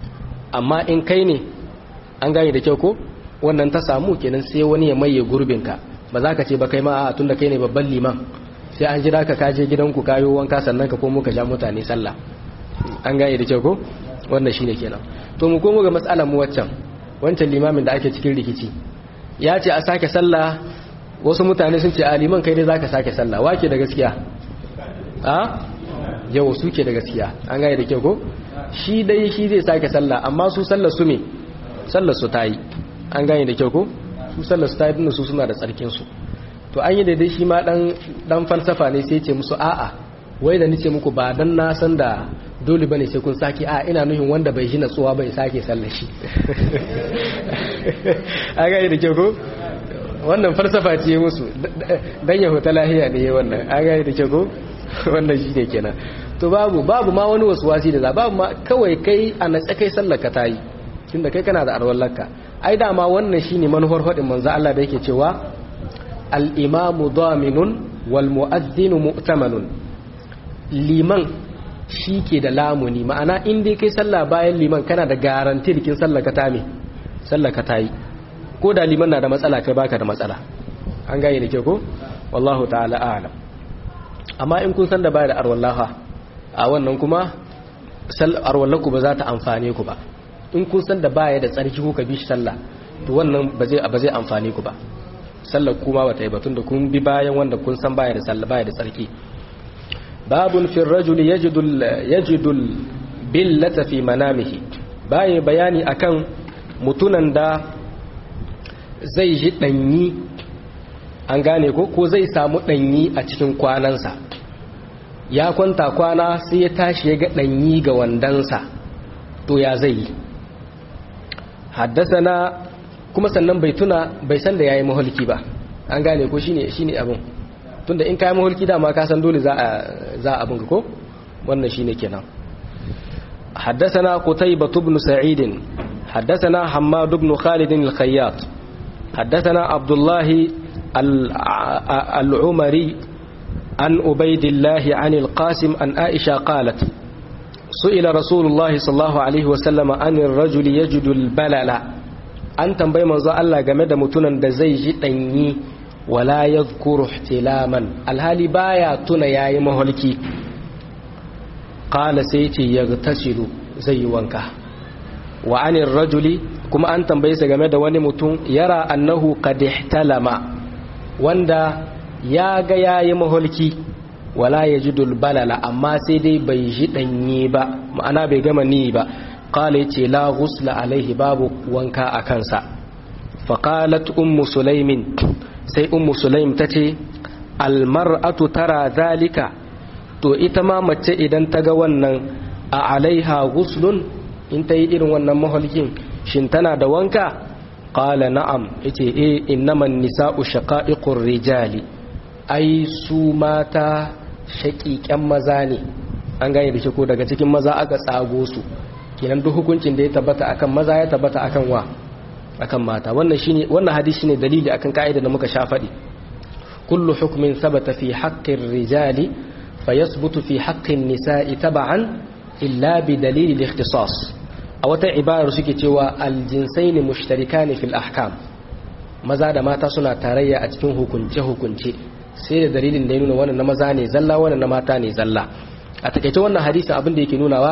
amma in kai ne an gane da kyau ko wannan ta samu kenan sai wani ya maye gurbinka ba za ka ce ba kai ma a tun da kai ne babban liman sai an jira ka kaje gidanku kayo wanka sannan ka komo ka sha mutane sallah an gane da kyau ko wannan shine kenan to mu komo ga mas'alar mu waccan wancan limamin da ake cikin rikici ya ce a sake sallah wasu mutane sun ce a liman kai dai zaka sake sallah wake da gaskiya a yau suke da gaskiya an gane da kyau ko shi dai shi zai sake sallah amma su sallar su me sallar su tayi an gane da kyau ko su sallar su tayi din su suna da tsarkin su to an yi daidai shi ma dan dan falsafa ne sai ce musu a'a wai da nace muku ba dan na san da dole bane sai kun sake a ina nuhin wanda bai shi natsuwa bai sake sallar shi an gane da kyau ko wannan falsafa ce musu dan ya huta lahiya ne wannan an gane da kyau ko wannan shi ne kenan to babu babu ma wani wasu wasi da za babu ma kawai kai a natsa kai sallar ka tayi tunda kai kana da arwallarka ai dama wannan shine manufar hadin manzo Allah da yake cewa al-imamu daminun wal mu'adhdhinu mu'tamanun liman shi ke da lamuni ma'ana in dai kai sallah bayan liman kana da garanti kin sallar ka ta me sallar ka tayi ko da liman na da matsala kai baka da matsala an gane da ke ko wallahu ta'ala a'lam amma in kun san da baya da arwallaha a wannan kuma arwallaku ba za ta amfane ku ba in kun san da baya da tsarki ko ka bi shi sallah to wannan ba zai ba zai amfane ku ba sallar kuma bata yi batun da kun bi bayan wanda kun san baya da sallah baya da tsarki babun fi rajuli yajidu yajidu billata fi manamihi baya bayani akan mutunan da zai ji danyi an gane ko ko zai samu danyi a cikin kwanansa ya kwanta kwana sai ya tashi ya ga danyi ga wandansa to ya zai yi haddasa na kuma sannan bai tuna bai san da yayi mahulki ba an gane ko shine shine abin tunda in kai mahulki dama ka san dole za a za a abin ko wannan shine kenan حدثنا قتيبة بن سعيد حدثنا حماد بن خالد الخياط حدثنا عبد الله العمري عن عبيد الله عن القاسم عن عائشة قالت سئل رسول الله صلى الله عليه وسلم عن الرجل يجد البلل an tambayi manzo Allah game da mutunan da zai ji danyi wala yadhkuru ihtilaman alhali baya tuna yayi maholki qala sai ce yagtasilu zai yi wanka wa anir rajuli kuma an tambaye sa game da wani mutum yara annahu qad ihtalama wanda ya ga yayi maholki wala yajidul balala amma sai dai bai ji danye ba ma'ana bai gama ni ba qala yace la ghusla alaihi babu wanka a kansa fa qalat ummu sulaimin sai ummu sulaim tace al mar'atu tara zalika to ita ma mace idan ta ga wannan a alaiha ghuslun in ta yi irin wannan maholkin shin tana da wanka qala na'am yace eh innaman nisa'u shaqa'iqur rijali ai su mata shaƙiƙen maza ne an gane da shi ko daga cikin maza aka tsago su kenan duk hukuncin da ya tabbata akan maza ya tabbata akan wa akan mata wannan shine wannan hadisi shine dalili akan kaida da muka sha faɗi kullu hukmin sabata fi haqqir rijali fayasbutu fi haqqin nisa'i tab'an illa bi dalil al-ikhtisas a wata ibara suke cewa al-jinsaini mushtarikani fil ahkam maza da mata suna tarayya a cikin hukunce hukunce sai da dalilin da ya nuna wannan na maza ne zalla wannan na mata ne zalla a takaice wannan hadisi abin da yake nunawa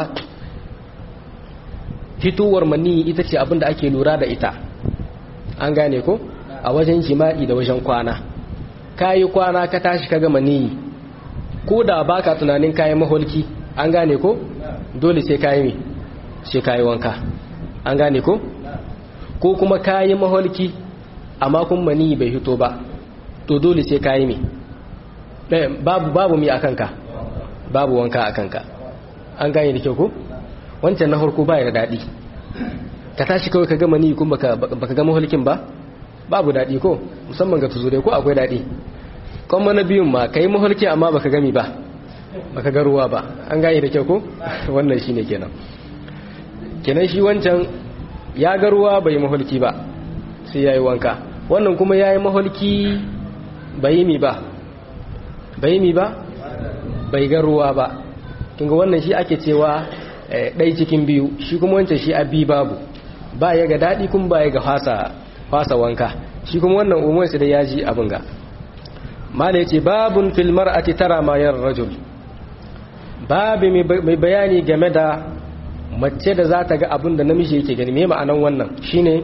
fitowar mani ita ce abin da ake lura da ita an gane ko a wajen jima'i da wajen kwana kayi kwana ka tashi ka gama niyi ko da baka tunanin kayan maholki an gane ko dole sai kayi me sai kayi wanka an gane ko ko kuma kayi maholki amma kun mani bai hito ba to dole sai kayi me babu babu mi akan ka babu wanka akan ka an gane da kyau ko wancan na harko baya da daɗi ka tashi kawai ka gama ni kuma baka gama hulkin ba babu daɗi ko musamman ga tuzure ko akwai daɗi kuma na biyun ma ka yi mahulki amma baka gami ba baka ga ruwa ba an gane da kyau ko wannan shi ne kenan kenan shi wancan ya ga ruwa bai mahulki ba sai ya yi wanka wannan kuma ya yi mahulki bai yi mi ba bai yi mi ba bai ga ruwa ba kinga wannan shi ake cewa ɗai cikin biyu shi kuma wancan shi abi babu ba ya ga daɗi kuma ba ya ga fasa wanka shi kuma wannan umarsu da ya ji abin ga mala ya ce babun filmar a tara mayar rajul babu mai bayani game da mace da za ta ga abin da namiji yake gani mai ma'anan wannan shine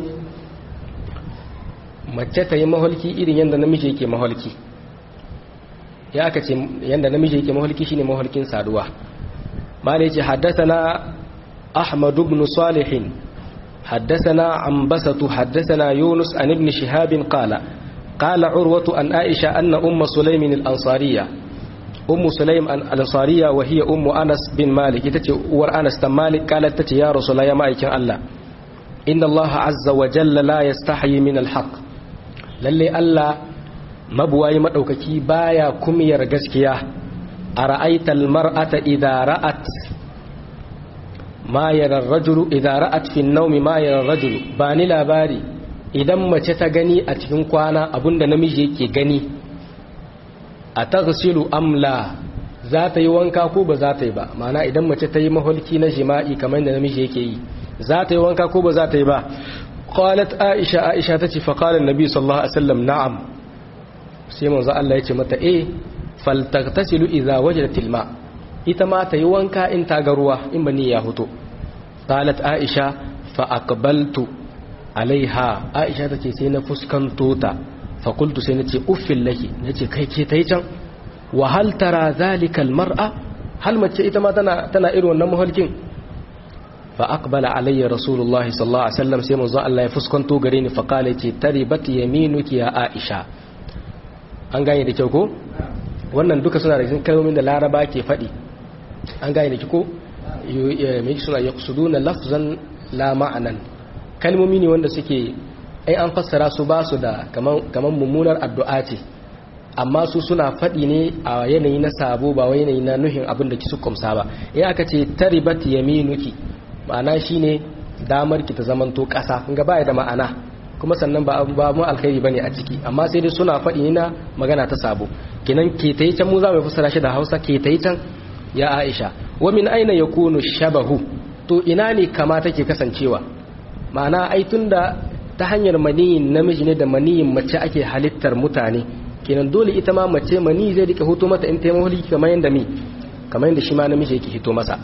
mace ta yi maholki irin yadda namiji yake maholki ya aka ce yadda namiji yake maholki shine maholkin saduwa mala ya ce haddasa na ahmadu ibn salihin حدثنا عنبسة حدثنا يونس عن ابن شهاب قال قال عروة عن عائشة أن أم سليم الأنصارية أم سليم الأنصارية وهي أم أنس بن مالك تتي ور أنس بن مالك قالت تتي يا رسول الله يا مالك الله إن الله عز وجل لا يستحي من الحق للي الله مبواي مدوككي بايا كمير غسكيا أرأيت المرأة إذا رأت ma yarar rajulu idan ra'at fi naumi ma yarar rajulu ba ni labari idan mace ta gani a cikin kwana abinda namiji yake gani a taghsilu amla za ta yi wanka ko ba za ta yi ba mana idan mace ta yi maholki na jima'i kamar da namiji yake yi za ta yi wanka ko ba za ta yi ba qalat aisha aisha tace fa qala annabi sallallahu alaihi wasallam na'am sai manzo Allah ya ce mata eh faltaghtasilu idza wajadatil ma' ita ma ta yi wanka in ta ga ruwa in ba ni ya huto qalat aisha fa aqbaltu alaiha aisha tace sai na fuskanto ta fa qultu sai nace uffil laki nace kai ke tai can wa hal tara zalika al mar'a hal mace ita ma tana tana irin wannan mahalkin fa aqbala alayya rasulullah sallallahu alaihi wasallam sai manzo Allah ya fuskanto gare ni fa qala ce taribat yaminuki ya aisha an gane da kyau ko wannan duka suna da cikin kalmomin da laraba ke faɗi an gane da ki ko mai suna ya kusudu na lafzan la ma'anan kalmomi ne wanda suke ai an fassara su ba su da kamar mummunar addu'a ce amma su suna faɗi ne a yanayi na sabo ba wai yanayi na nuhin abin da ki su kumsa ba in aka ce taribat yaminuki ma'ana shine damar ki ta zamanto ƙasa kun ga baya da ma'ana kuma sannan ba ba mu alkhairi bane a ciki amma sai dai suna faɗi ne na magana ta sabo kenan ke tayi can mu za mu fassara shi da Hausa ke tayi can ya Aisha wa min aina yakunu shabahu to ina ne kama take kasancewa ma'ana ai tunda ta hanyar maniyin namiji ne da maniyin mace ake halittar mutane kenan dole ita ma mace mani zai rika hoto mata in ta yi kamar yanda mi kamar yanda shi ma namiji yake hito masa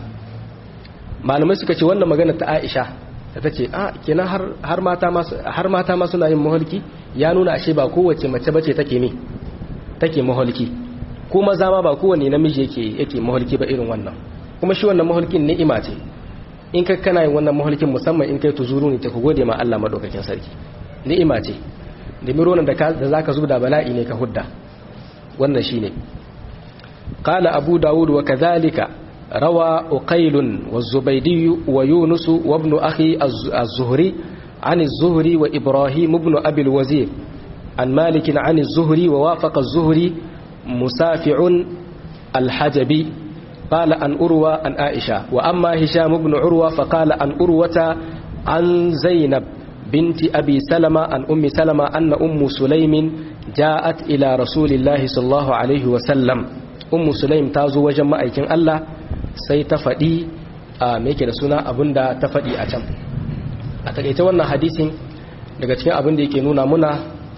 malamai suka ce wannan magana ta Aisha da ta ce a kenan har mata masu har mata ma suna yin maholki ya nuna ashe ba kowace mace bace take mi take maholki ko maza ma ba kowanne namiji yake yake maholki ba irin wannan kuma shi wannan maholkin ni'ima ce in ka kana yin wannan maholkin musamman in kai tuzuru ne ta ku gode ma Allah madaukakin sarki ni'ima ce da mironan da ka da zaka zubda bala'i ne ka hudda wannan shine qala abu daud wa kadhalika rawa uqail wa zubaydi wa yunus wa ibn akhi az-zuhri عن الزهري وإبراهيم بن أبي الوزير عن مالك عن الزهري ووافق الزهري مسافع الحجبي قال أن أروى عن عائشة وأما هشام بن عروة فقال أن أروة عن زينب بنت أبي سلمة عن أم سلمة أن أم سليم جاءت إلى رسول الله صلى الله عليه وسلم أم سليم تازو وجمع أيكين الله سيتفدي ميكي رسولنا أبندا تفدي أتم أتكيت وانا حديث daga cikin abin da yake nuna muna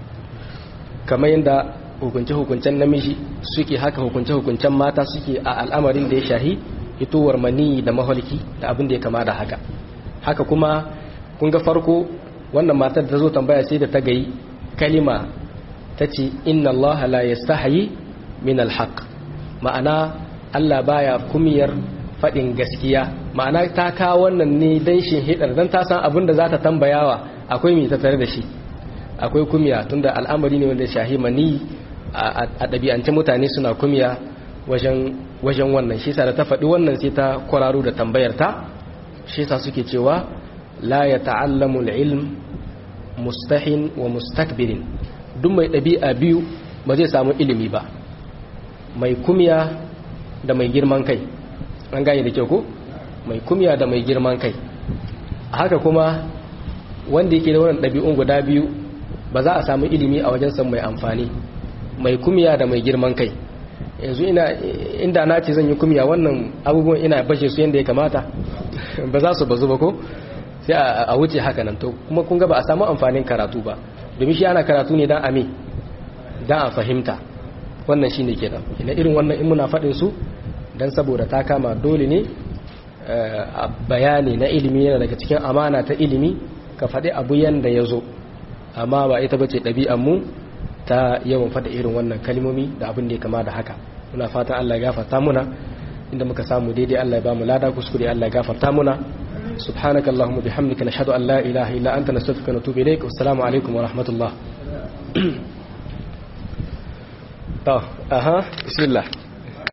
kamar yadda hukunce-hukuncen namiji suke haka hukunce-hukuncen mata suke a al'amarin da ya shahi hitowar mani da maholki da abin da ya kama da haka haka kuma kun ga farko wannan matar da zo tambaya sai da ta gayi kalima ta ce inna allaha la yastahi min alhaq ma'ana Allah baya kumiyar faɗin gaskiya ma'ana ta kawo wannan ne dan shin hidar dan ta san abin da za ta tambayawa akwai mai ta tare da shi akwai kumiya tunda al'amari ne wanda shahi mani a ɗabi'ance mutane suna kumiya wajen wannan shi da ta faɗi wannan sai ta kwararo da tambayar ta shi sa suke cewa la ya ta'allamu ilm mustahin wa mustakbirin duk mai ɗabi'a biyu ba zai samu ilimi ba mai kumiya da mai girman kai an gane da kyau ko mai kumiya da mai girman kai haka kuma wanda yake da wannan ɗabi'un guda biyu ba za a samu ilimi a wajen san mai amfani mai kumiya da mai girman kai yanzu ina inda na ce zan yi kumiya wannan abubuwan ina bashe su yadda ya kamata ba za su bazu ba ko sai a wuce haka nan to kuma kun ga ba a samu amfanin karatu ba domin shi ana karatu ne dan ame dan a fahimta wannan shine kenan ina irin wannan in muna faɗin su dan saboda ta kama dole ne a bayani na ilimi yana daga cikin amana ta ilimi ka faɗi abu yanda ya zo amma ba ita bace ɗabi'an mu ta yawan faɗa irin wannan kalmomi da abin da ya kama da haka muna fatan Allah ya gafarta muna inda muka samu daidai Allah ya ba mu lada kuskure Allah ya gafarta muna subhanaka allahumma bihamdika nashhadu an la ilaha illa anta nastaghfiruka wa natubu ilaik assalamu alaikum wa rahmatullah to aha bismillah